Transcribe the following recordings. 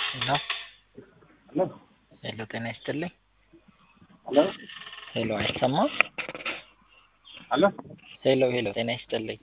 ሄሎ ሄሎ ሄሎ ጤና ይስጥልኝ። ሄሎ ሄሎ አይሰማም? ሄሎ ሄሎ ሄሎ ጤና ይስጥልኝ።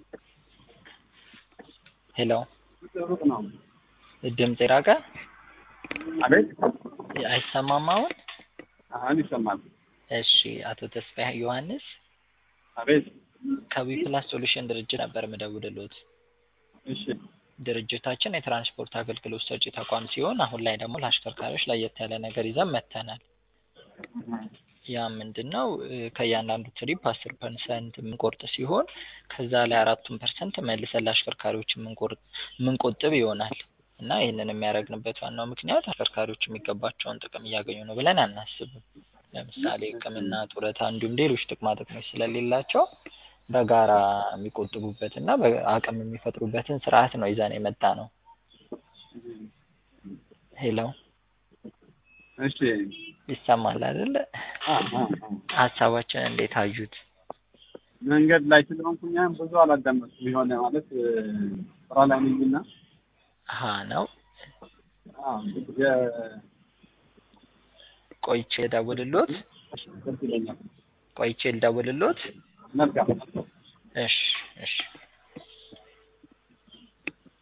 ሄሎ ሩቅ ነው። ድምፅ የራቀ አቤት አይሰማም አሁን? አሁን ይሰማል። እሺ አቶ ተስፋዬ ዮሐንስ አቤት ከዊፕላስ ሶሉሽን ድርጅት ነበር የምደውልልዎት። እሺ ድርጅታችን የትራንስፖርት አገልግሎት ሰጪ ተቋም ሲሆን አሁን ላይ ደግሞ ለአሽከርካሪዎች ለየት ያለ ነገር ይዘን መጥተናል። ያ ምንድን ነው? ከእያንዳንዱ ትሪፕ አስር ፐርሰንት የምንቆርጥ ሲሆን ከዛ ላይ አራቱን ፐርሰንት መልሰን ለአሽከርካሪዎች የምንቆርጥ የምንቆጥብ ይሆናል እና ይህንን የሚያደርግንበት ዋናው ምክንያት አሽከርካሪዎች የሚገባቸውን ጥቅም እያገኙ ነው ብለን አናስብም። ለምሳሌ ሕክምና፣ ጡረታ እንዲሁም ሌሎች ጥቅማ ጥቅሞች ስለሌላቸው በጋራ የሚቆጥቡበት እና አቅም የሚፈጥሩበትን ስርዓት ነው ይዘን የመጣ ነው። ሄሎ እሺ ይሰማል አይደለ? አ አ ሀሳባችን እንዴት አዩት? መንገድ ላይ ስለሆንኩኝ ብዙ አላዳመጥኩም። የሆነ ማለት ስራ ላይ ነኝና ሀ ነው አዎ የ- ቆይቼ ልደውልልዎት? ደስ ይለኛል። ቆይቼ ልደውልልዎት? መልካም እሺ እሺ